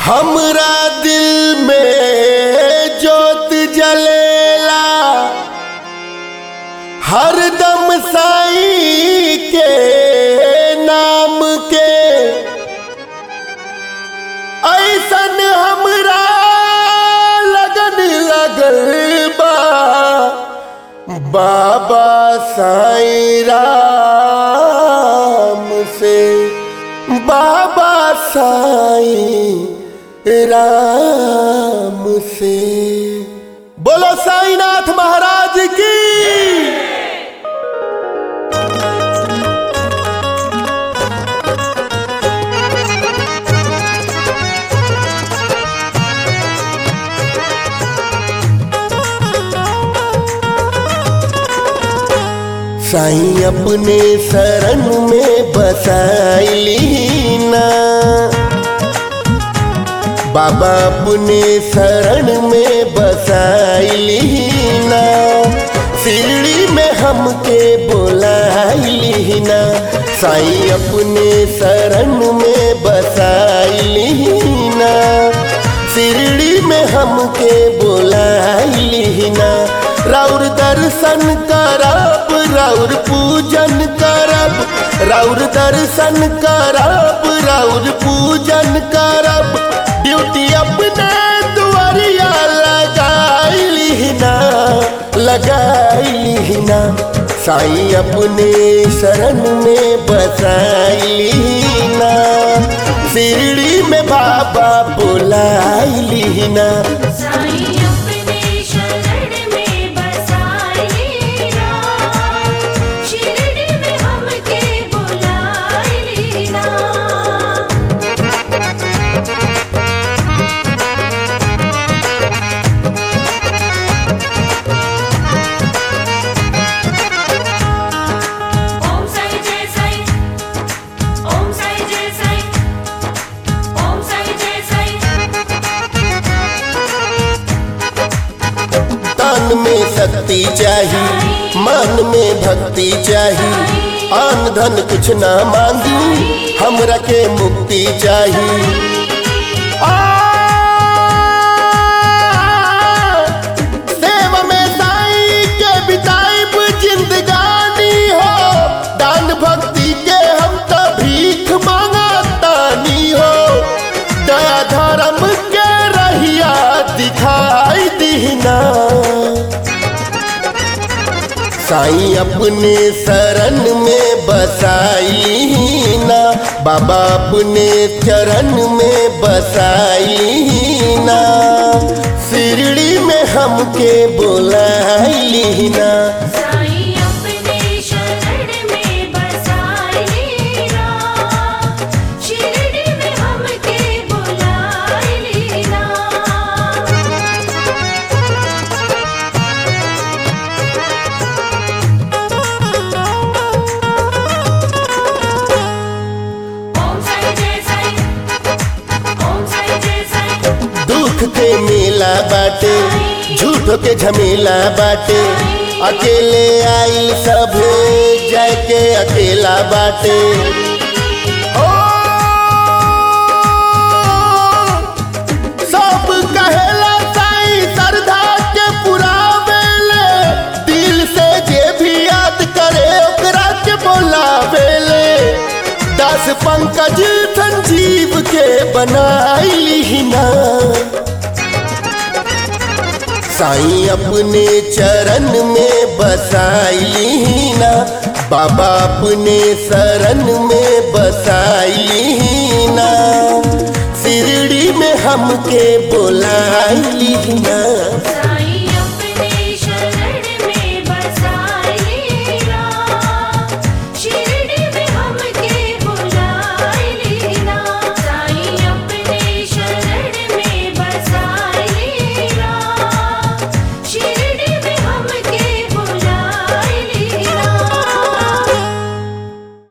हमरा दिल में जोत जलेला हरदम साई के नाम के ऐसन हमरा लगन लगल बा बाबा साईं राम से बाबा साईं राम से बोलो साईनाथ महाराज की साईं अपने शरण में बसाइली ना बाबा अपने शरण में बसाइली ना शिरडी में हमके बोलाइली ना साईं अपने शरण में बसाइली ना शिरडी में हमके बोलाइली ना राउर दर्शन करब राउर पूजन करब राउर दर्शन करब राउर पूजन करब ड्यूटी अपने दुआरिया लगाइली ना लगाइली ना साईं अपने शरण में बसाइली ना शिरडी में बाबा बुलाइली ना साईं अपने शरण में बसाए ना शिरडी में हमके बुलाए ना ओम साई जय साई ओम साई जय साई ओम साई जय साई तन में शक्ति चाहिए मन में भक्ति चाहिए आन धन कुछ ना मांगी हमरा के मुक्ति चाहिए आ, सेवा में साईं के बिताइब जिंदगानी हो दान भक्ति के हम तो भीख मांगतानी हो दया धर्म के रहिया दिखाई दीना साईं अपने शरण में बसाई ना बाबा अपने चरण में बसाई ना शिरडी में हमके बोलाइली ना साईं अपने शरण में बसाए ना शिरडी में हमके बुलाए ना ओम साई जय साई ओम साई जय साई दुख के मेला बाटे झूठ के झमेला बाटे अकेले आइल सभे जाय के अकेला बाटे ओ, सब कहेला साईं श्रद्धा के पुरावेले दिल से जे भी याद करे ओकरा के बोलावेले दास पंकज संजीव के बनाइली ना साईं अपने चरण में बसाइली ना बाबा अपने शरण में बसाइली ना शिरडी में हमके बोलाइली ना साईं